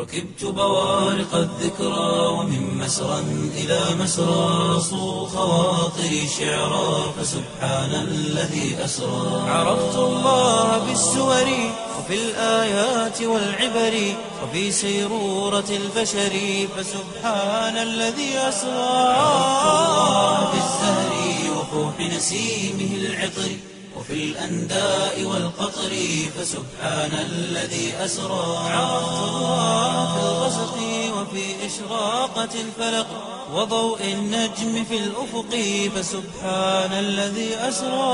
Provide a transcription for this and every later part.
ركبت بوارق الذكرى ومن مسرى إلى مسرى صو خواطري شعرا فسبحان الذي أسرى عرفت الله بالسور وفي الآيات والعبر وفي سيرورة البشر فسبحان الذي أسرى عرفت الله بالزهر وفوح نسيمه العطر وفي الأنداء والقطر فسبحان الذي أسرى عرفت الله في الغسق وفي إشراقة الفلق وضوء النجم في الأفق فسبحان الذي أسرى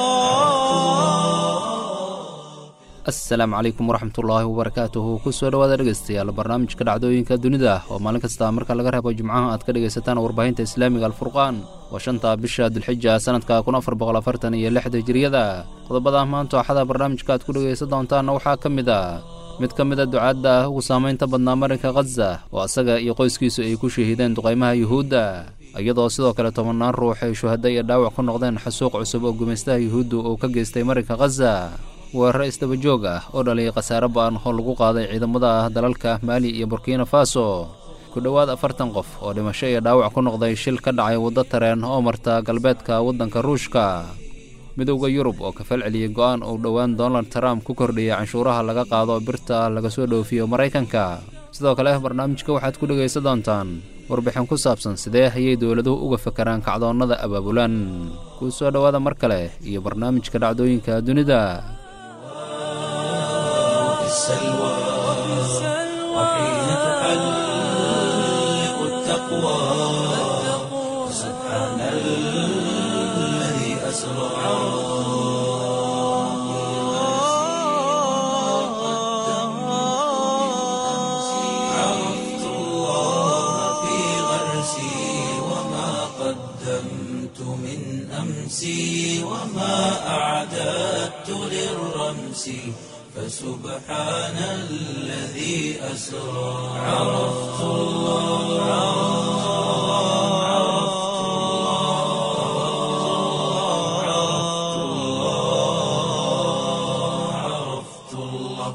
asalaamu calaykum waraxmatullaahi wabarakaatuhu kusoo dhawaada dhegeystayaal barnaamijka dhacdooyinka dunida oo maalin kasta marka laga reebo jimcaha aad ka dhegaysataan warbaahinta islaamiga alfurqaan waa shanta bisha dulxija sanadka kun afar boqol afartan iyo lixda hijiriyada qodobada maanta axada barnaamijka aad ku dhegaysan doontaanna waxaa ka mid a mid ka mid a ducaadda ugu saamaynta badnaa marinka khaza oo asaga iyo qoyskiisu ay ku shahiideen duqaymaha yuhuudda iyadoo sidoo kale tobannaan ruux ay shuhadda iyo dhaawac ku noqdeen xasuuq cusub oo gumaystaha yuhuuddu uu ka geystay marinka khaza weerare isdaba joog ah oo dhaliyay khasaare ba'an oo lagu qaaday ciidamada dalalka maali iyo burkina faso ku dhowaad afartan qof oo dhimasho iyo dhaawac ku noqday shil ka dhacay waddo tareen oo marta galbeedka waddanka ruushka midowda yurub oo ka falceliyey go'aan uu dhowaan donald trump ku kordhiyey canshuuraha laga qaado birta laga soo dhoofiyo maraykanka sidoo kale barnaamijka waxaad ku dhegaysan doontaan warbixin ku saabsan sidee ayay dowladuhu uga fakaraan kacdoonnada abaabulan kuu soo dhowaada mar kale iyo barnaamijka dhacdooyinka dunida السلوى وحين تحلق التقوى سبحان الذي أسرى عرفت الله في غرسي وما قدمت من أمسي وما أعددت للرمس فسبحان الذي أسرى عرفت الله عرفت الله عرفت الله عرفت الله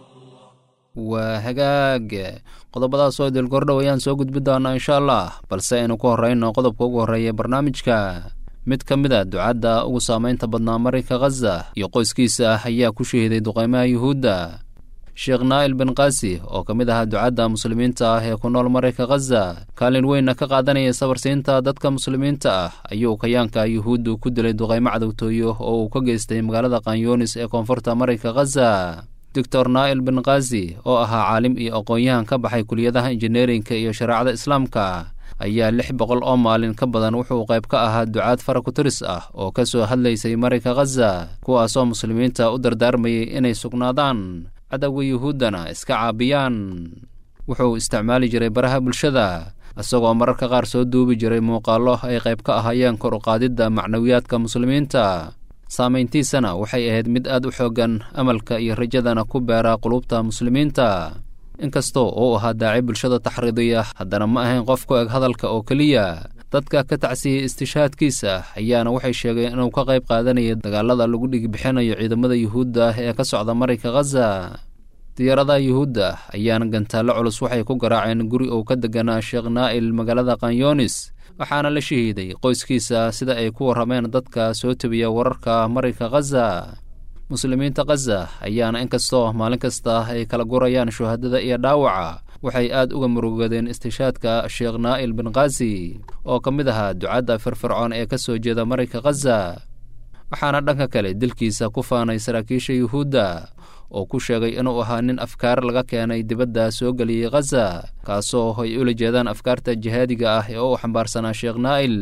waa hagaag qodobadaas oo dilgordhow ayaan soo gudbi doonaa insha allah balse aynu ku horrayno qodobka ugu horreeya barnaamijka mid ka mid a ducadda ugu saamaynta badnaa marinka khaza iyo qoyskiisa ah ayaa ku shahiiday duqaymaha yuhuudda sheekh naa'il bin kaasi oo ka mid ahaa ducadda muslimiinta ah ee ku nool marinka khaza kaalin weynna ka qaadanaya sabarsiinta dadka muslimiinta ah ayuu kayaanka yuhuuddu ku dilay duqaymo cadowtooyo oo uu ka geystay magaalada kanyunis ee koonfurta marinka khaza doctor naa'il bin kaasi oo ahaa caalim iyo aqoon-yahan ka baxay kuliyadaha injineerinka iyo shareecada islaamka ayaa lix boqol oo maalin ka badan wuxuu qayb ka ahaa ducaad farakuturis ah oo ka soo hadlaysay marinka khaza kuwaasoo muslimiinta u dardaarmayay inay sugnaadaan cadowga yuhuuddana iska caabiyaan wuxuu isticmaali jiray baraha bulshada isagoo mararka qaar soo duubi jiray muuqaallo ay qayb ka ahaayeen kor u qaadidda macnawiyaadka muslimiinta saamayntiisana waxay ahayd mid aad u xooggan amalka iyo rajadana ku beera qulubta muslimiinta inkastoo uu ahaa daaci bulshada taxriidiya haddana ma ahayn qof ku eg hadalka oo keliya dadka ka tacsiyey istishaadkiisa ayaana waxay sheegeen inuu ka qayb qaadanaya dagaalada lagu dhigbixinayo ciidamada yuhuudda ee ka socda marinka khaza diyaaradaha yuhuudda ayaana gantaallo culus waxay ku garaaceen guri uu ka deganaa sheekh naa'il magaalada kanyunis waxaana la shahiiday qoyskiisa sida ay ku warrameen dadka soo tebiya wararka marinka khaza muslimiinta khaza ayaana inkastoo maalin kasta ay kala gurayaan shuhadada iyo dhaawaca waxay aad uga murugadeen istishaadka sheekh naa'il bin kaasi oo ka mid ahaa ducadda firfircoon ee ka soo jeeda marinka khaza waxaana dhanka kale dilkiisa ku faanay saraakiisha yuhuudda oo ku sheegay inuu ahaa nin afkaar laga keenay dibadda soo geliyey khaza kaasoo ay ula jeedaan afkaarta jihaadiga ah ee u xambaarsanaa sheekh naa'il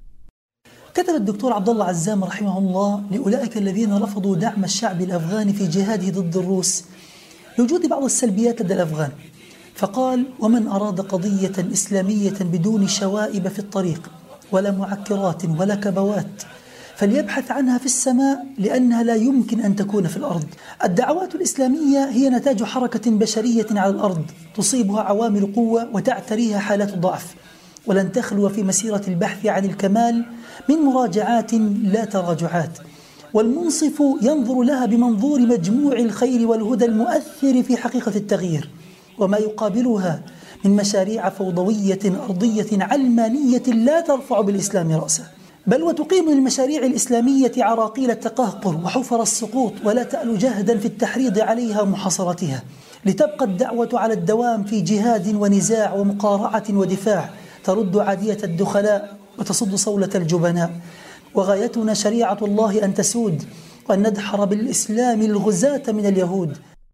كتب الدكتور عبد الله عزام رحمه الله لأولئك الذين رفضوا دعم الشعب الأفغاني في جهاده ضد الروس لوجود بعض السلبيات لدى الأفغان فقال ومن أراد قضية إسلامية بدون شوائب في الطريق ولا معكرات ولا كبوات فليبحث عنها في السماء لأنها لا يمكن أن تكون في الأرض الدعوات الإسلامية هي نتاج حركة بشرية على الأرض تصيبها عوامل قوة وتعتريها حالات ضعف ولن تخلو في مسيرة البحث عن الكمال من مراجعات لا تراجعات والمنصف ينظر لها بمنظور مجموع الخير والهدى المؤثر في حقيقة التغيير وما يقابلها من مشاريع فوضوية أرضية علمانية لا ترفع بالإسلام رأسا بل وتقيم للمشاريع الإسلامية عراقيل التقهقر وحفر السقوط ولا تأل جهدا في التحريض عليها ومحاصرتها لتبقى الدعوة على الدوام في جهاد ونزاع ومقارعة ودفاع ترد عادية الدخلاء وتصد صولة الجبناء وغايتنا شريعة الله أن تسود وأن ندحر بالإسلام الغزاة من اليهود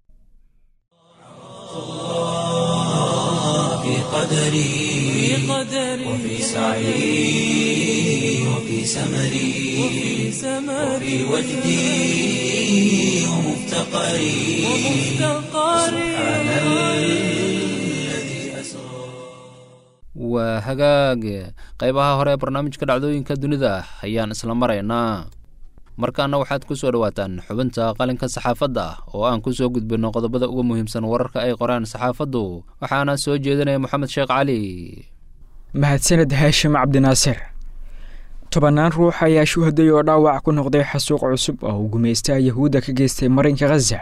في قدري وفي سعي وفي سمري وفي وجدي ومفتقري سبحان الذي أسرى waa hagaag qaybaha hore ee barnaamijka dhacdooyinka dunida ayaan isla maraynaa markaana waxaad ku soo dhowaataan xubinta qalinka saxaafadda oo aan ku soo gudbinno qodobada uga muhiimsan wararka ay qoraan saxaafaddu waxaana soo jeedinaya moxamed sheekh cali mahadsaned haashim cabdinaasir tobannaan ruux ayaa shuhaday oo dhaawac ku noqday xasuuq cusub oo uu gumaystaha yahuudda ka geystay marinka khaza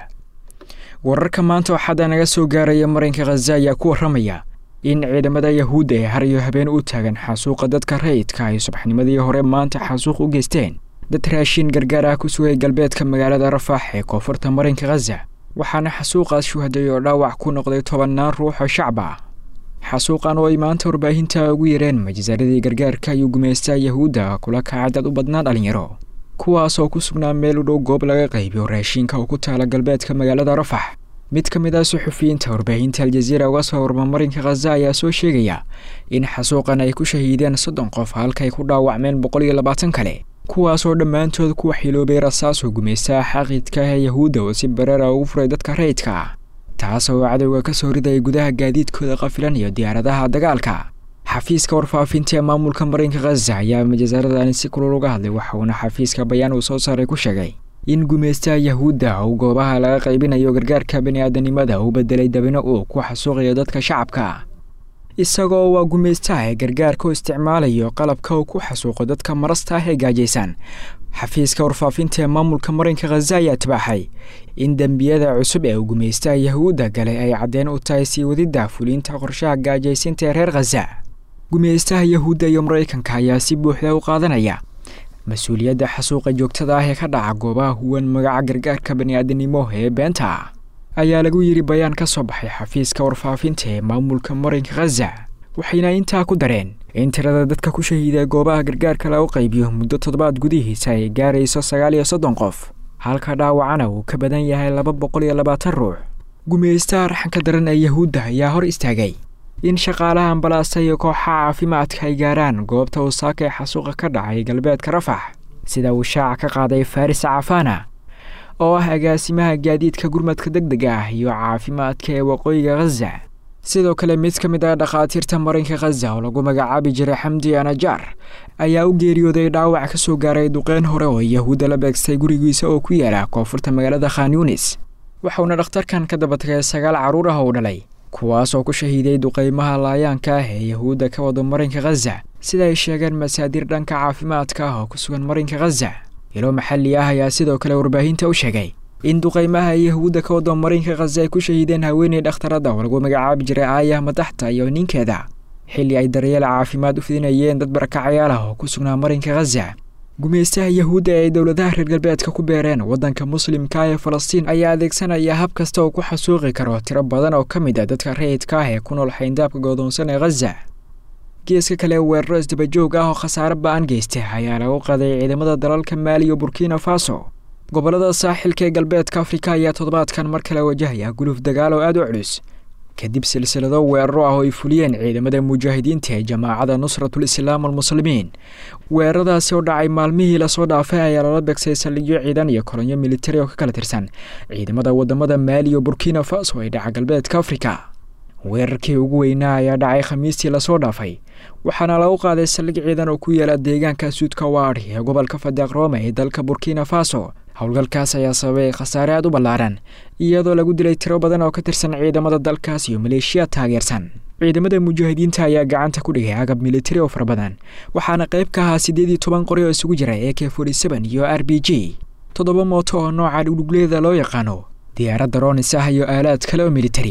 wararka maanta waxaada naga soo gaaraya marinka khaza ayaa ku warramaya in ciidamada yahuudda ee har iyo habeen u taagan xasuuqa dadka rayidka ay subaxnimadii hore maanta xasuuq u geysteen dad raashin gargaar ah ku sugay galbeedka magaalada rafaax ee koonfurta marinka khaza waxaana xasuuqaas shuhaday oo dhaawac ku noqday tobannaan ruux oo shacab ah xasuuqan oo ay maanta warbaahinta ugu yareen majisaaradii gargaarka ayuu gumaystaha yahuudda kula kacay dad u badnaa dhalinyaro kuwaas oo ku sugnaa meel u dhow goob laga qaybiyo raashinka oo ku taala galbeedka magaalada rafax mid ka mid ah suxufiyiinta warbaahinta aljaziira uga soo warma marinka khaza ayaa soo sheegaya in xasuuqan ay ku shahiideen soddon qof halkaay ku dhaawacmeen boqol iyo labaatan kale kuwaasoo dhammaantood ku waxyiloobay rasaasoo gumaystaha xaqiidka ah ee yahuudda oo si bareera ugu furay dadka rayidka ah taas oo cadowga ka soo ridaya gudaha gaadiidkooda qafilan iyo diyaaradaha dagaalka xafiiska warfaafinta ee maamulka marinka khaza ayaa majasaaradani si kulul uga hadlay waxauna xafiiska bayaan uu soo saaray ku sheegay in gumaystaha yahuudda uu goobaha laga qaybinayo gargaarka bani-aadanimada uu bedelay dabino uu ku xasuuqayo dadka shacabka isagoo waa gumaystaha ee gargaarka u isticmaalayo qalabka uu ku xasuuqo dadka marasta ah ee gaajaysan xafiiska warfaafinta ee maamulka marinka khaza ayaa tibaaxay in dembiyada cusub ee uu gumaystaha yahuudda galay ay caddeen u tahay sii wadidda fuliinta qorshaha gaajaysinta ee reer khaza gumaystaha yahuudda iyo maraykanka ayaa si buuxda u qaadanaya mas-uuliyadda xasuuqa joogtada ah ee ka dhaca goobaha huwan magaca gargaarka bani-aadanimo ee beenta ah ayaa lagu yidhi bayaan ka soo baxay xafiiska warfaafinta ee maamulka marinka khaza waxayna intaa ku dareen in tirada dadka ku shahiida goobaha gargaarka lagu qaybiyo muddo toddobaad gudihiisa ay gaarayso sagaal iyo soddon qof halka dhaawacana uu ka badan yahay laba boqol iyo labaatan ruux gumaystaha raxanka daran ee yahuudda ayaa hor istaagay in shaqaalaha ambalaasta iyo kooxaha caafimaadka ay gaaraan goobta uu saaka ee xasuuqa ka dhacay galbeedka rafax sida uu shaaca ka qaaday faris cafana oo ah agaasimaha gaadiidka gurmadka deg dega ah iyo caafimaadka ee waqooyiga khaza sidoo kale mid ka mid ah dhakhaatiirta marinka khaza oo lagu magacaabi jiray xamdi anajar ayaa u geeriyooday dhaawac ka soo gaaray duqeyn hore oo yahuudda la beegstay gurigiisa oo ku yaala koonfurta magaalada khan yunis waxauna dhakhtarkan ka daba tagay sagaal carruur ah oo dhalay kuwaas oo ku shahiiday duqeymaha laayaanka ah ee yahuudda ka wado marinka khaza sida ay sheegeen masaadir dhanka caafimaadka ah oo ku sugan marinka khaza ilo maxalli ah ayaa sidoo kale warbaahinta u sheegay in duqeymaha yahuudda ka wado marinka khaza ay ku shahiideen haweeney dhakhtarada oo lagu magacaabi jiray aayah madaxta iyo ninkeeda xilli ay daryeel caafimaad u fidinayeen dad barakacayaal ah oo ku sugnaa marinka khaza gumaystaha yahuudda ee ay dowladaha reer galbeedka ku beereen waddanka muslimka ee falastiin ayaa adeegsanaya hab kasta oo ku xasuuqi karo tiro badan oo ka mid a dadka rayidka ah ee ku nool xayndaabka goodoonsan ee khaza geeska kale weeraro isdabajoog ah oo khasaare ba-an geystay ayaa lagu qaday ciidamada dalalka maali iyo burkina faso gobollada saaxilka ee galbeedka afrika ayaa toddobaadkan mar kale wajahaya guluf dagaal oo aada u culus kadib silsilado weeraro ah oo ay fuliyeen ciidamada mujaahidiinta ee jamaacada nusratul islaam almuslimiin weeraradaasi oo dhacay maalmihii lasoo dhaafay ayaa lala beegsay saldhigyo ciidan iyo kolonyo militari oo ka kala tirsan ciidamada wadamada maali iyo burkina faso ee dhaca galbeedka afrika weerarkii ugu weynaa ayaa dhacay khamiistii lasoo dhaafay waxaana lagu qaaday saldhig ciidan oo ku yaala deegaanka suudka waari ee gobolka fadaaq roome ee dalka burkina faso howlgalkaas ayaa sababay khasaare aad u ballaaran iyadoo lagu dilay tiro badan oo ka tirsan ciidamada dalkaas iyo maleeshiya taageersan ciidamada mujaahidiinta ayaa gacanta ku dhigay agab militari oo fara badan waxaana qayb ka ahaa siddeed iyo toban qori oo isugu jira e k forty-seven iyo r b g toddoba mooto oo nooca dhugdhugleeda loo yaqaano diyaaradda roonis ah iyo aalaad kale oo militari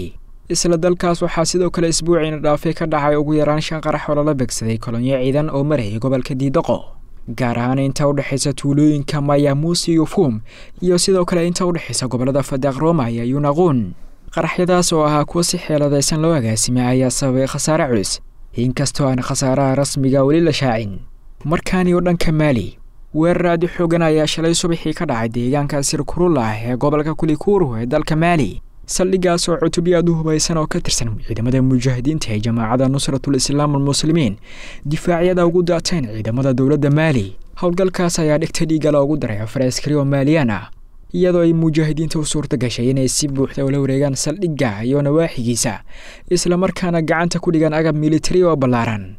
isla dalkaas waxaa sidoo kale isbuuciina dhaafay ka dhacay ugu yaraan shan qarax oo lala begsaday kolonyo ciidan oo marayay gobolka diidaqo gaar ahaan inta u dhexaysa tuulooyinka mayamuusi iyo fuum iyo sidoo kale inta u dhexaysa gobollada fadaaq roma iyo yunaquun qaraxyadaas oo ahaa kuwa si xeeladaysan loo agaasimay ayaa sababay khasaare culus inkastoo aan khasaaraha rasmiga weli la shaacin markaani oo dhanka maali weerar aadi xoogan ayaa shalay subaxii ka dhacay deegaanka sirkurula ah ee gobolka kulikuru ee dalka maali saldhigaas oo cutubyo aad u hubaysan oo ka tirsan ciidamada mujaahidiinta ee jamaacadda nusratul islaam almuslimiin difaacyada ugu daateen ciidamada dowladda maali howlgalkaas ayaa dhigta dhiiga loogu daray afar askari oo maaliyaan ah iyadoo ay mujaahidiinta u suurta gashay inay si buuxda ula wareegaan saldhigga iyo nawaaxigiisa islamarkaana gacanta ku dhigaan agab militari oo ballaaran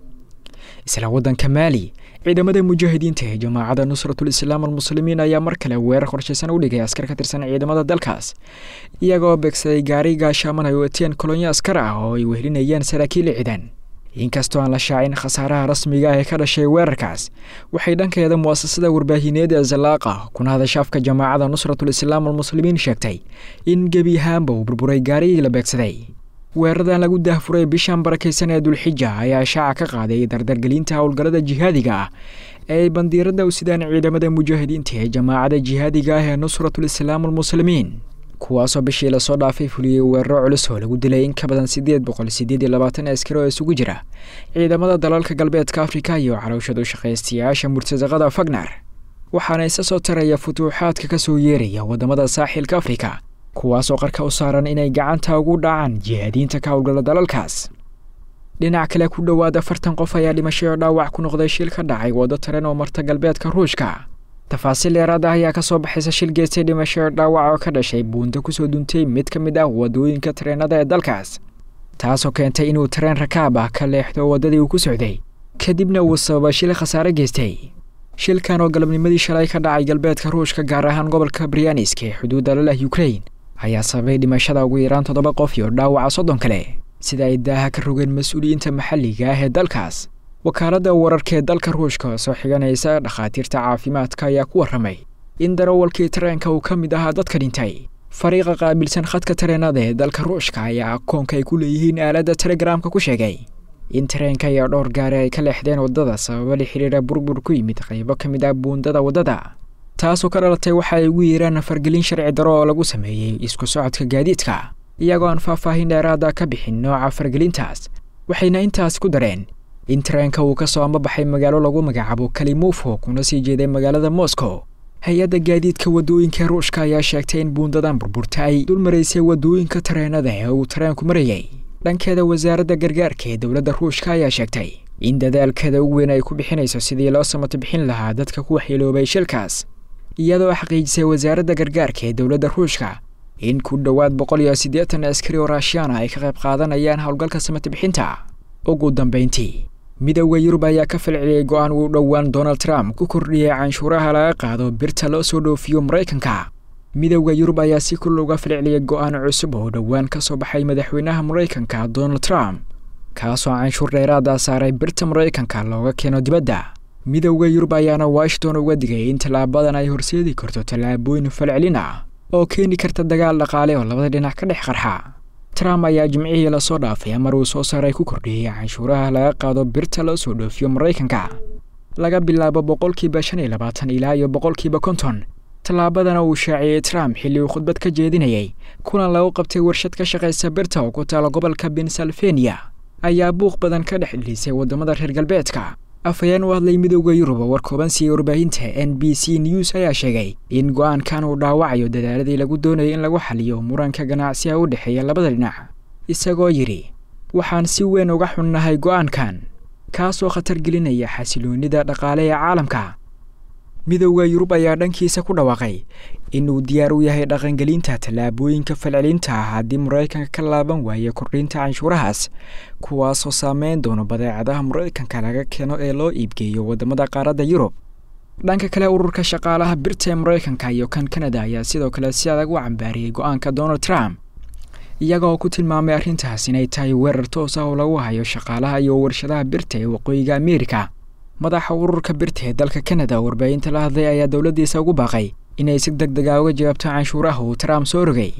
isla waddanka maali ciidamada mujaahidiinta ee jamaacadda nusratul islaam almuslimiin ayaa mar kale weerar qorshaysan u dhigay askar ka tirsan ciidamada dalkaas iyagoo beegsaday gaari gaashaaman ay wateen kolonyo askar ah oo ay wehelinayeen saraakiil ciidan inkastoo aan la shaacin khasaaraha rasmiga ah ee ka dhashay weerarkaas waxay dhankeeda mu'asasada warbaahineed ee zalaaqa kuna hadashaafka jamaacadda nusratul islaam almuslimiin sheegtay in gebi ahaanba uu burburay gaarigii la beegsaday weeraradan lagu daahfuray bishan barakaysan ee dulxija ayaa shaaca ka qaaday dardargelinta howlgallada jihaadiga ah ee ay bandiiradda u sidaan ciidamada mujaahidiinta ee jamaacadda jihaadiga ah ee nusratul islaam almuslimiin kuwaasoo bishii lasoo dhaafay fuliyey weeraro culus oo lagu dilay in ka badan siddeed boqol siddeed iyo labaatan askari oo isugu jira ciidamada dalalka galbeedka afrika iyo calowshadu shaqaystayaasha murtasaqada fagnar waxaana isa soo taraya futuuxaadka ka soo yeeraya waddamada saaxilka afrika kuwaasoo qarka u saaran inay gacanta ugu dhacaan jihaadiinta ka howlgala dalalkaas dhinac kale ku dhowaad afartan qof ayaa dhimashay oo dhaawac ku noqday shil ka dhacay waddo taren oo marta galbeedka ruushka tafaasiil dheeraad ah ayaa kasoo baxaysa shil geystay dhimasho oo dhaawac oo ka dhashay buunta kusoo duntay mid ka mid ah waddooyinka tareenada ee dalkaas taasoo keentay inuu tareen rakaab ah ka leexdo waddadii uu ku socday kadibna uu sababa shil khasaare geystay shilkan oo galabnimadii shalay ka dhacay galbeedka ruushka gaar ahaan gobolka brianisk ee xuduudda la leh ukrain ayaa sababay dhimashada ugu yaraan toddoba qof iyo dhaawaca soddon kale sida ay daaha ka rogeen mas-uuliyiinta maxalliga ah ee dalkaas wakaaladda wararka ee dalka ruushka oo soo xiganaysa dhakhaatiirta caafimaadka ayaa ku warramay in darawalkii tareenka uu ka mid ahaa dadka dhintay fariiqa qaabilsan khadka tareenada ee dalka ruushka ayaa akoonka ay ku leeyihiin aaladda telegaraamka ku sheegay in tareenka iyo dhowr gaari ay ka leexdeen waddada sababo la xiriira burbur ku yimid qaybo ka mid ah buundada waddada taasoo ka dhalatay waxa ay ugu yeeraan fargelin sharci daro oo lagu sameeyey isku socodka gaadiidka iyagoo aan faahfaahin dheeraada ka bixin nooca fargelintaas waxayna intaas ku dareen in tareenka uu ka soo ambabaxay magaalo lagu magacaabo kalimufo kuna sii jeeday magaalada moscow hay-adda gaadiidka waddooyinka ruushka ayaa sheegtay in buundadan burburta ay dul maraysay waddooyinka tareenada ee uu tareenku marayay dhankeeda wasaaradda gargaarka ee dowladda ruushka ayaa sheegtay in dadaalkeeda ugu weyn ay ku bixinayso sidii loo samato bixin lahaa dadka ku waxyeeloobay shilkaas iyadoo xaqiijisay wasaaradda gargaarka ee dowladda ruushka in ku dhowaad boqol iyo siddeetan askari oo raashiyaana ay ka qayb qaadanayaan howlgalka samato bixinta ugu dambayntii midowda yurub ayaa ka falceliyey go-aan uu dhowaan donald trump ku kordhiyey canshuuraha laga qaado birta loo soo dhoofiyo maraykanka midowda yurub ayaa si kul uga falceliyey go-aan cusub oo dhowaan ka soo baxay madaxweynaha maraykanka donald trump kaasoo canshuur dheeraada saaray birta maraykanka looga keeno dibadda midowda yurub ayaana washington uga digay in tallaabadan ay horseedi karto tallaabooyin falcelin ah oo keeni karta dagaal dhaqaale oo labada dhinac ka dhex qarxa trump ayaa jimcihii lasoo dhaafay amar uu soo saaray ku kordhiyey canshuuraha laga qaado birta loo soo dhoofiyo maraykanka laga bilaabo boqolkiiba shan iyo labaatan ilaa iyo boqolkiiba konton tallaabadana uu shaaciyey trump xilli uu khudbad ka jeedinayay kulan lagu qabtay warshad ka shaqaysa birta oo ku taala gobolka pennsylvania ayaa buuq badan ka dhex dhilisay waddamada reer galbeedka afhayeen u hadlay midowda yurub oo war kooban siiyey warbaahinta n b c news ayaa sheegay in go-aankan uu dhaawacayo dadaaladii lagu doonayay in lagu xaliyo muranka ganacsiga u dhexeeya labada dhinac isagoo yidhi waxaan si weyn uga xunnahay go-aankan kaasoo khatar gelinaya xasiloonida dhaqaale ee caalamka midowda yurub ayaa dhankiisa ku dhawaaqay inuu diyaar u yahay dhaqangelinta tallaabooyinka falcelinta ah haddii maraykanka ka laaban waayo kordhinta canshuurahaas kuwaasoo saameyn doono badeecadaha maraykanka laga keeno ee loo iibgeeyo waddamada qaaradda yurub dhanka kale ururka shaqaalaha birta ee maraykanka iyo kan kanada ayaa sidoo kale si adag u cambaariyey go-aanka donald trump iyagaoo ku tilmaamay arrintaas inay tahay weerar toos ah oo lagu hayo shaqaalaha iyo warshadaha birta ee waqooyiga ameerika madaxa ururka birta ee dalka kanada oo warbaahinta la hadlay ayaa dowladdiisa ugu baaqay inay si deg dega uga jawaabto canshuuraha uu trump soo rogay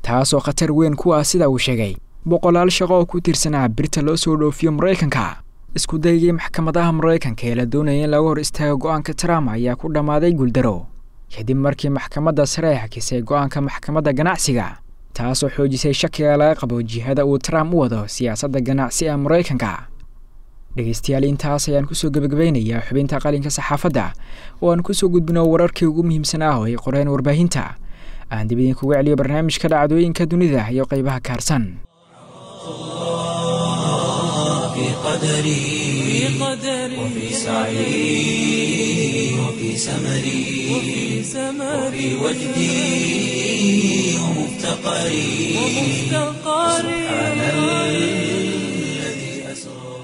taasoo khatar weyn ku ah sida uu sheegay boqolaal shaqo oo ku tirsanaa birta loo soo dhoofiyo maraykanka isku daygii maxkamadaha maraykanka ee la doonaya in laga hor istaago go-aanka trump ayaa ku dhammaaday guuldaro kadib markii maxkamadda sare ay xakisay go-aanka maxkamadda ganacsiga taasoo xoojisay shakiga laga qabo jihada uu trump u wado siyaasadda ganacsi ee maraykanka dhegeystayaal intaas ayaan kusoo gebagabaynayaa xubinta qalinka saxaafadda oo aan kusoo gudbino wararkii ugu muhiimsan ah oo ay qoreen warbaahinta aan dib idinkuga celiyo barnaamijka dhacdooyinka dunida iyo qeybaha kaarsan في قدري وفي سعي وفي سمري وفي وجدي ومفتقري سبحان الذي أسرى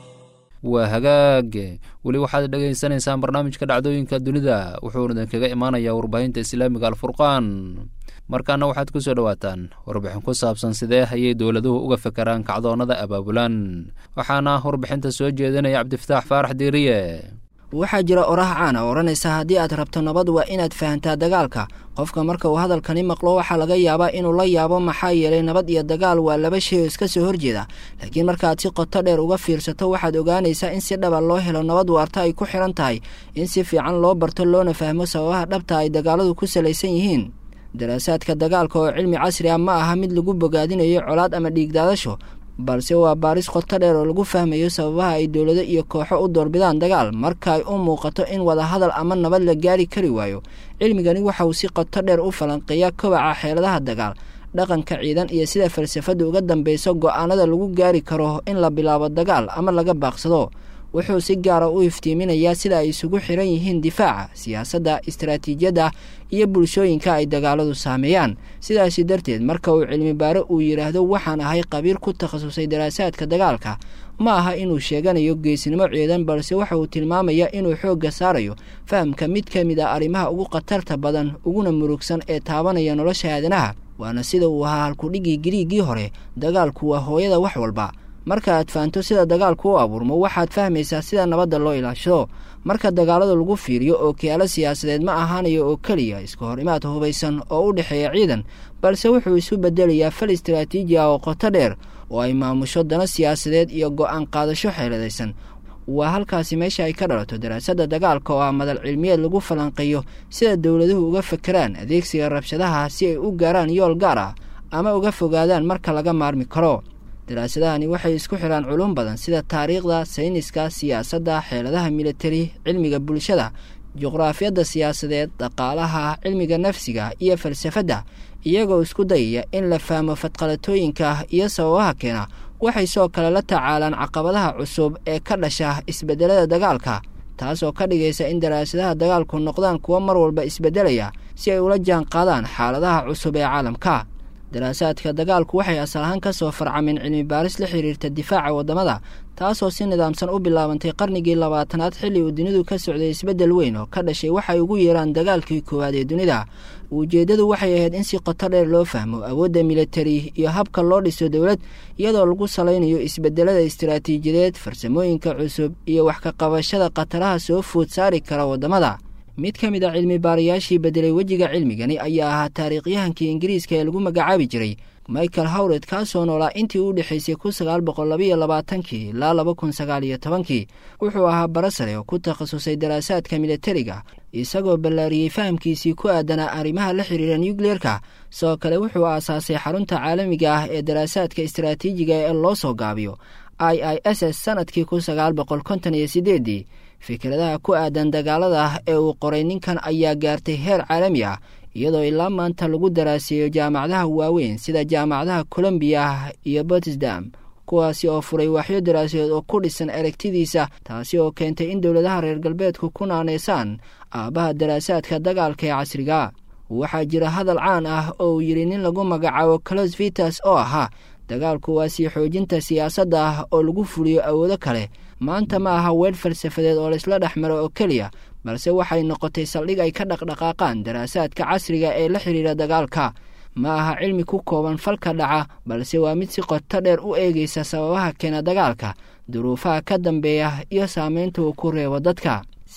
waa hagaag weli waxaad dhegaysanaysaan barnaamijka dhacdooyinka dunida wuxuuna idinkaga imaanayaa warbaahinta islaamiga alfurqaan markaana waxaad ku soo dhowaataan warbixin ku saabsan sidee ayay dowladuhu uga fekeraan kacdoonnada abaabulan waxaana warbixinta soo jeedinaya cabdifataax faarax diiriye waxaa jira oraah caana oo odhanaysa haddii aad rabto nabad waa inaad fahantaa dagaalka qofka marka uu hadalkani maqlo waxaa laga yaabaa inuu la yaabo maxaa yeelay nabad iyo dagaal waa laba shay oo iska soo horjeeda laakiin markaaad si qoto dheer uga fiirsato waxaad ogaanaysaa in si dhaba loo helo nabad waarta ay ku xihan tahay in si fiican loo barto loona fahmo sababaha dhabta ay dagaaladu ku salaysan yihiin daraasaadka dagaalka oo cilmi casri ah ma aha mid lagu bogaadinayo colaad ama dhiigdaadasho balse waa baaris qoto dheer oo lagu fahmayo sababaha ay dowlado iyo kooxo u doorbidaan dagaal marka ay u muuqato in wadahadal ama nabad la gaari kari waayo cilmigani waxa uu si qoto dheer u falanqeeyaa kobaca xeeladaha dagaal dhaqanka ciidan iyo sida falsafada uga dambeyso go-aanada lagu gaari karo in la bilaabo dagaal ama laga baaqsado wuxuu si gaara u iftiiminayaa sida ay isugu xiran yihiin difaaca siyaasadda istaraatiijiyadda iyo bulshooyinka ay dagaaladu saameeyaan sidaasi darteed marka uu cilmi baare uu yidhaahdo waxaan ahay qabiir ku takhasusay daraasaadka dagaalka ma aha inuu sheeganayo geesnimo ciidan balse waxa uu tilmaamayaa inuu xoogga saarayo fahamka mid ka mid a arrimaha ugu khatarta badan uguna murugsan ee taabanaya nolosha aadanaha waana sida uu ahaa halkudhigii giriigii hore dagaalku waa hooyada wax walba marka aad fahanto sida dagaalku u abuurmo waxaad fahmaysaa sida nabadda loo ilaashado marka dagaalada lagu fiiriyo oo kiyaalo siyaasadeed ma ahaanayo oo keliya iska hor imaad hubaysan oo u dhexeeya ciidan balse wuxuu isu bedelayaa fal istaraatiiji ah oo qoto dheer oo ay maamusho dano siyaasadeed iyo go-aan qaadasho xeeladaysan waa halkaasi meesha ay ka dhalato daraasadda dagaalka oo ah madal cilmiyeed lagu falanqeeyo sida dowladuhu uga fekeraan adeegsiga rabshadaha si ay u gaaraan yool gaar ah ama uga fogaadaan marka laga maarmi karo daraasadahani waxay isku xidhaan culum badan sida taariikhda sayniska siyaasadda xeeladaha militari cilmiga bulshada juqraafiyadda siyaasadeed dhaqaalaha cilmiga nafsiga iyo falsafadda iyagoo isku dayaya in la fahmo fadqalatooyinka iyo sababaha keena waxay soo kale la tacaalaan caqabadaha cusub ee ka dhasha isbeddelada dagaalka taasoo ka dhigaysa in daraasadaha dagaalku noqdaan kuwo mar walba isbeddelaya si ay ula jaan qaadaan xaaladaha cusub ee caalamka daraasaadka dagaalku waxay asal ahaan ka soo farcameen cilmi baaris la xiriirta difaaca waddamada taasoo si nidaamsan u bilaabantay qarnigii labaatanaad xilli uu dunidu ka socday isbeddel weyn oo ka dhashay waxay ugu yeeraan dagaalkii koowaad ee dunida ujeeddadu waxay ahayd in si qoto dheer loo fahmo awoodda militari iyo habka loo dhiso dowlad iyadoo lagu salaynayo isbeddelada istaraatiijiyadeed farsamooyinka cusub iyo wax ka qabashada khataraha soo food saari kara waddamada mid ka mid a cilmi baarayaashii beddelay wejiga cilmigani ayaa ahaa taariikhyahankii ingiriiska ee lagu magacaabi jiray michael howred kaasoo noolaa intii u dhexaysay kun sagaal boqol labaiyo labaatankii ilaa laba kun sagaal iyo tobankii wuxuu ahaa barasare oo ku takhasusay daraasaadka militariga isagoo ballaariyey fahamkiisii ku aadanaa arrimaha la xiriira nucleerka sidoo kale wuxuu aasaasay xarunta caalamiga ah ee daraasaadka istaraatiijiga ee loo soo gaabiyo i i s s sanadkii kun sagaal boqol konton iyo sideedii fikradaha ku aadan dagaalada ee uu qoray ninkan ayaa gaartay heer caalami ah iyadoo ilaa maanta lagu daraaseeyo jaamacadaha waaweyn sida jaamacadaha colombiya iyo botisdam kuwaasi oo furay waaxyo daraasadeed oo ku dhisan aragtidiisa taasi oo keentay in dowladaha reer galbeedku ku naaneysaan aabbaha daraasaadka dagaalka ee casriga waxaa jira hadal caan ah oo uu yidhi nin lagu magacaabo clos vitas oo ahaa dagaalku waa sii xoojinta siyaasadda ah oo lagu fuliyo awoodo kale maanta ma aha weer falsafadeed oo laysla dhex maro oo keliya balse waxay noqotay saldhig ay ka dhaqdhaqaaqaan daraasaadka casriga ee la xidhiira dagaalka ma aha cilmi ku kooban falka dhaca balse waa mid si qoto dheer u eegaysa sababaha keena dagaalka duruufaha ka dambeeya iyo saameynta uu ku reebo dadka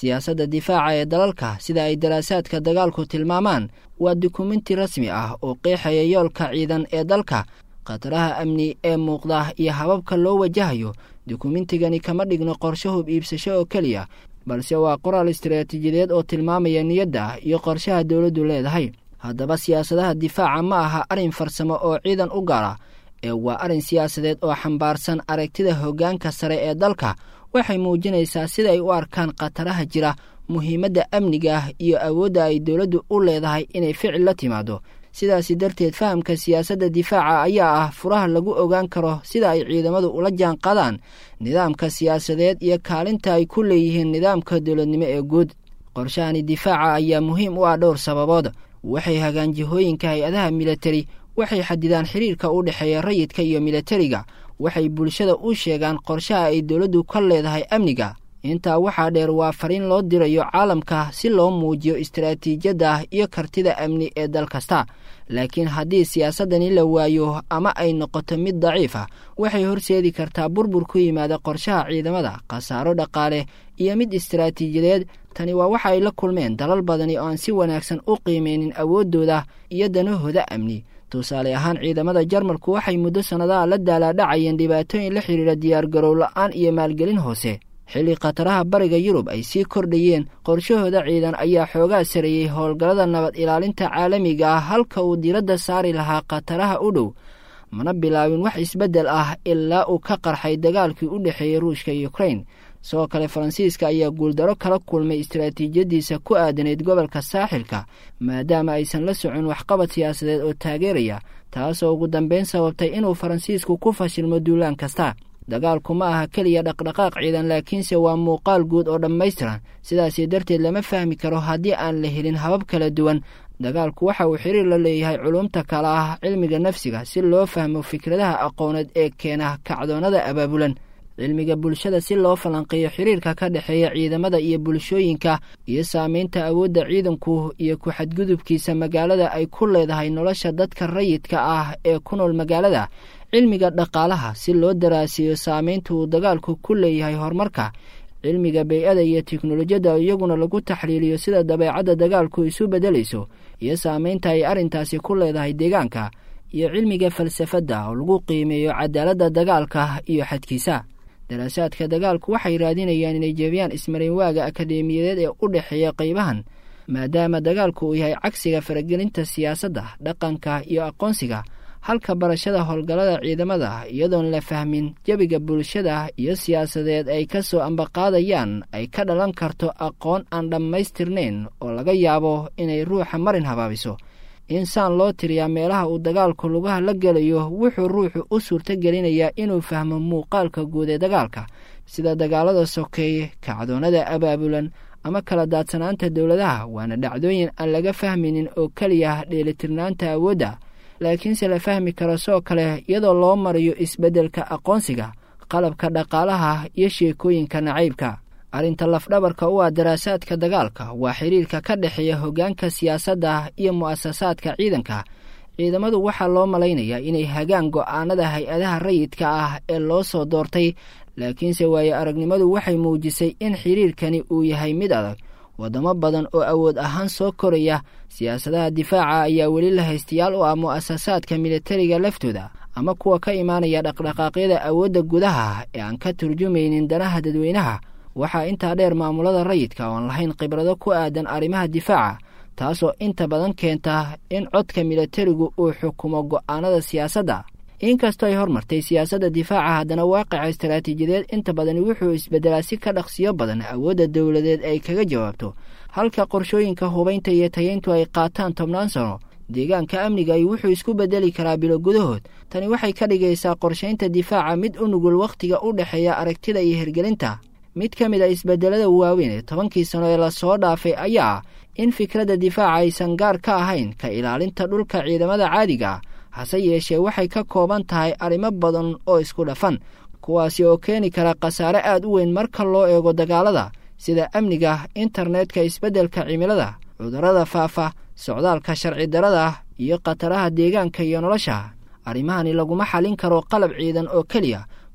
siyaasadda difaaca ee dalalka sida ay daraasaadka dagaalku tilmaamaan waa dukumenti rasmi ah oo qeexaya yoolka ciidan ee dalka khataraha amni ee muuqda iyo hababka loo wajahayo dukumentigani kama dhigno qorshe hub iibsasho oo keliya balse waa qoraal istaraatiijiyadeed oo tilmaamaya niyadda iyo qorshaha dowladdu leedahay haddaba siyaasadaha difaaca ma aha arrin farsamo oo ciidan u gaara ee waa arrin siyaasadeed oo xambaarsan aragtida hoggaanka sare ee dalka waxay muujinaysaa sida ay u arkaan khataraha jira muhiimadda amniga ah iyo awoodda ay dowladdu u leedahay inay ficil la timaado sidaasi darteed fahamka siyaasadda difaaca ayaa ah furaha lagu ogaan karo sida ay ciidamadu ula jaan qadaan nidaamka siyaasadeed iyo kaalinta ay ku leeyihiin nidaamka dowladnimo ee guud qorshahani difaaca ayaa muhiim u ah dhowr sababood waxay hagaan jihooyinka hay-adaha militari waxay xadidaan xiriirka u dhexeeya rayidka iyo militariga waxay bulshada u sheegaan qorshaha ay dowladdu ka leedahay amniga intaa waxaa dheer waa fariin loo dirayo caalamka si loo muujiyo istaraatiijiyadda iyo kartida amni ee dal kasta laakiin haddii siyaasaddani la waayo ama ay noqoto mid daciif ah waxay horseedi kartaa burbur ku yimaada qorshaha ciidamada khasaaro dhaqaale iyo mid istaraatiijiyadeed tani waa waxa ay la kulmeen dalal badani oo aan si wanaagsan u qiimeynin awooddooda iyo danahooda amni tusaale ahaan ciidamada jarmalku waxay muddo sannadaha la daalaadhacayeen dhibaatooyin la xidhiira diyaargarow la-aan iyo maalgelin hoose xilli khataraha bariga yurub ay sii kordhayeen qorshahooda ciidan ayaa xoogaa sareeyey howlgallada nabad ilaalinta caalamiga ah halka uu diradda saari lahaa khataraha u dhow mana bilaabin wax isbeddel ah ilaa uu ka qarxay dagaalkii u dhexeeyey ruushka iyo ukrain sidoo kale faransiiska ayaa guuldaro kala kulmay istaraatiijiyadiisa ku aadanayd gobolka saaxilka maadaama aysan la socon waxqabad siyaasadeed oo taageeraya taasoo ugu dambeyn sababtay inuu faransiisku ku fashilmo duulaan kasta dagaalku ma aha keliya dhaqdhaqaaq ciidan laakiinse waa muuqaal guud oo dhammaystiran sidaasi darteed lama fahmi karo haddii aan la helin habab kala duwan dagaalku waxa uu xiriir la leeyahay culumta kale ah cilmiga nafsiga si loo fahmo fikradaha aqooneed ee keena kacdoonnada abaabulan cilmiga bulshada si loo falanqeeyo xiriirka ka dhexeeya ciidamada iyo bulshooyinka iyo saameynta awoodda ciidanku iyo ku-xadgudubkiisa magaalada ay ku leedahay nolosha dadka rayidka ah ee ku nool magaalada cilmiga dhaqaalaha si loo daraasiyo saameynta uu dagaalku ku leeyahay horumarka cilmiga bey-ada iyo teknolojiyadda iyaguna lagu taxliiliyo sida dabeecadda dagaalku isu beddelayso iyo saameynta ay arrintaasi ku leedahay deegaanka iyo cilmiga falsafadda oo lagu qiimeeyo cadaaladda dagaalka iyo xadkiisa daraasaadka dagaalku waxay raadinayaan inay jebiyaan ismarinwaaga akadeemiyadeed ee u dhexeeya qaybahan maadaama dagaalku uu yahay cagsiga faragelinta siyaasadda dhaqanka iyo aqoonsiga halka barashada howlgallada ciidamada iyadoon la fahmin jebiga bulshada iyo siyaasadeed ay ka soo ambaqaadayaan ay ka dhalan karto aqoon aan dhammaystirnayn oo laga yaabo inay ruuxa marin habaabiso insaan loo tiriyaa meelaha uu dagaalku lugaha la gelayo wuxuu ruuxu u suurto gelinayaa inuu fahmo muuqaalka guud ee dagaalka sida dagaalada sokeeye kacdoonnada abaabulan ama kala daadsanaanta dowladaha waana dhacdooyin aan laga fahmaynin oo keliya dheelitirnaanta awoodda laakiinse la fahmi karo soo kale iyadoo loo marayo isbeddelka aqoonsiga qalabka dhaqaalaha iyo sheekooyinka nacaybka arrinta lafdhabarka u ah daraasaadka dagaalka waa xiriirka ka dhexeeya hoggaanka siyaasadda iyo mu'asasaadka ciidanka ciidamadu waxaa loo malaynayaa inay hagaan go'aanada hay-adaha rayidka ah ee loo soo doortay laakiinse waayo aragnimadu waxay muujisay in xiriirkani uu yahay mid adag waddamo badan oo awood ahaan soo koraya siyaasadaha difaaca ayaa weli la haystayaal u ah mu'asasaadka militariga laftooda ama kuwa ka imaanaya dhaqdhaqaaqyada awoodda gudaha ee aan ka turjumaynin danaha dadweynaha waxaa intaa dheer maamulada rayidka oo aan lahayn khibrado ku aadan arrimaha difaaca taasoo inta badan keenta in codka militarigu uu xukumo go'aanada siyaasadda inkastoo ay hormartay siyaasadda difaaca haddana waaqica istaraatiijiyadeed inta badani wuxuu isbeddelaa si ka dhaqsiyo badan awoodda dowladeed ay kaga jawaabto halka qorshooyinka hubaynta iyo tayeyntu ay qaataan tobnaan sano deegaanka amniga ay wuxuu isku beddeli karaa bilo gudahood tani waxay ka dhigaysaa qorshaynta difaaca mid u nugul wakhtiga u dhexeeya aragtida iyo hirgelinta mid ka mid a isbeddelada waaweyn ee tobankii sano ee lasoo dhaafay ayaa ah in fikradda difaaca aysan gaar ka ahayn ka ilaalinta dhulka ciidamada caadiga hase yeeshee waxay ka kooban tahay arrimo badan oo isku dhafan kuwaasi oo keeni kara khasaare aad u weyn marka loo eego dagaalada sida amniga internetka isbeddelka cimilada cudurrada faafa socdaalka sharci darada iyo khataraha deegaanka iyo nolosha arrimahani laguma xallin karo qalab ciidan oo keliya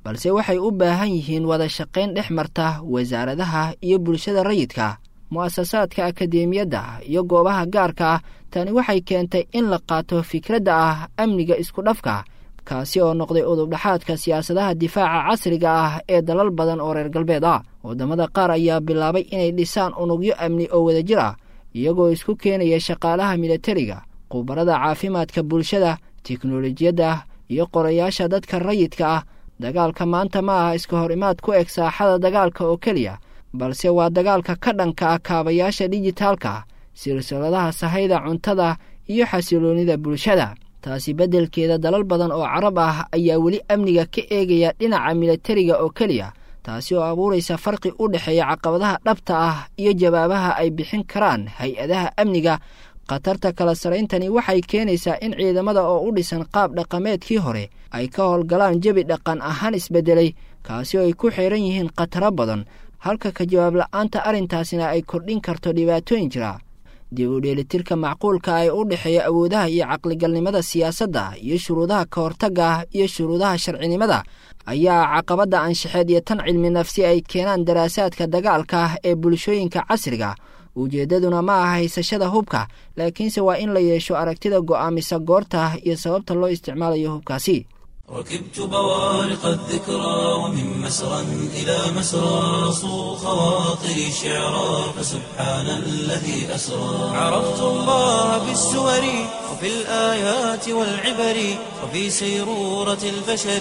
balse waxay u baahan yihiin wada shaqayn dhex marta wasaaradaha iyo bulshada rayidka mu'asasaadka akadeemiyadda iyo goobaha gaarka ah tani waxay keentay in la qaato fikradda ah amniga isku dhafka kaasi oo noqday udubdhaxaadka siyaasadaha difaaca casriga ah ee dalal badan oo reer galbeed ah waddamada qaar ayaa bilaabay inay dhisaan unugyo amni oo wadajir ah iyagoo isku keenaya shaqaalaha militariga khubarada caafimaadka bulshada teknolojiyadda iyo qorayaasha dadka rayidka ah dagaalka maanta ma aha iska hor imaad ku eg saaxada dagaalka oo keliya balse waa dagaalka ka dhanka ah kaabayaasha dijitaalka silsiladaha sahayda cuntada iyo xasiloonnida bulshada taasi beddelkeeda dalal badan oo carab ah ayaa weli amniga ka eegaya dhinaca militariga oo keliya taasi oo abuuraysa farqi u dhexeeya caqabadaha dhabta ah iyo jawaabaha ay bixin karaan hay-adaha amniga khatarta kala sarayntani waxay keenaysaa in ciidamada oo u dhisan qaab dhaqameedkii hore ay ka howlgalaan jebi dhaqan ahaan isbeddelay kaasi oo ay ku xiran yihiin khataro badan halka ka jawaab la'aanta arrintaasina ay kordhin karto dhibaatooyin jira dib u dheelitirka macquulka ee u dhexeeya awoodaha iyo caqligalnimada siyaasadda iyo shuruudaha ka hortagga iyo shuruudaha sharcinimada ayaa caqabadda anshaxeed iyo tan cilmi nafsi ay keenaan daraasaadka dagaalka ee bulshooyinka casriga ujeeddaduna ma aha haysashada hubka laakiinse waa in la yeesho aragtida go'aamisa goorta iyo sababta loo isticmaalayo hubkaasi ركبت بوارق الذكرى ومن مسرى إلى مسرى صو خواطري شعرا فسبحان الذي أسرى عرفت الله بالسور وفي الآيات والعبر وفي سيرورة البشر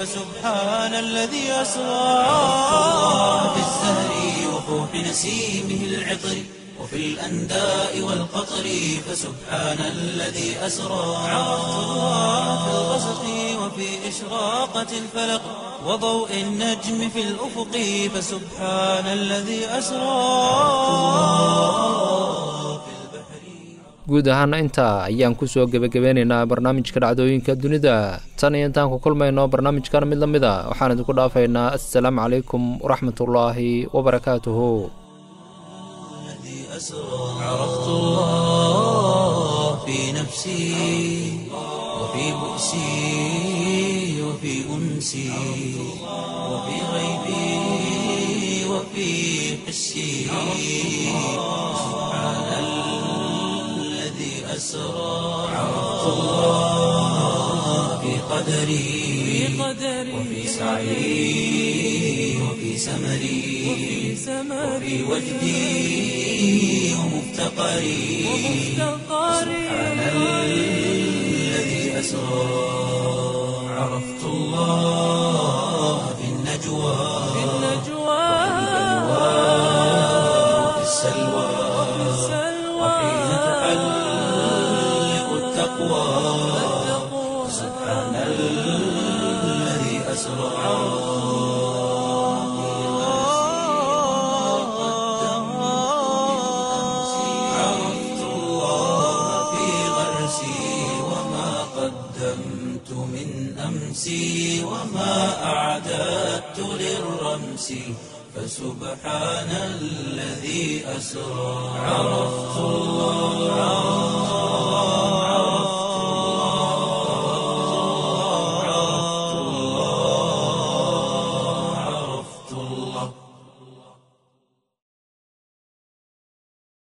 فسبحان الذي أسرى عرفت الله بالزهر وفوح نسيمه العطر وفي الأنداء والقطر فسبحان الذي أسرى عرفت الله في الغسق وفي إشراقة الفلق وضوء النجم في الأفق فسبحان الذي أسرى guud ahaana intaa ayaan kusoo gebagabeynaynaa barnaamijka dhacdooyinka dunida tan iyo intaan ku kulmayno barnaamijkan mid la mid a waxaan idinku dhaafaynaa assalaamu calaykum waraxmatullaahi wabarakaatuhu عرفت الله في نفسي وفي بؤسي وفي أنسي وفي غيبي وفي حسي سبحان الذي أسرى عرفت الله في قدري وفي سعي وفي سمري وفي وجدي ومفتقري سبحان الذي أسرى عرفت الله في النجوى وفي السلوى وحين تحلق التقوى سبحان الذي أسرى عرفت الله في غرسي وما قدمت من أمسي وما أعددت للرمس فسبحان الذي أسرى عرفت الله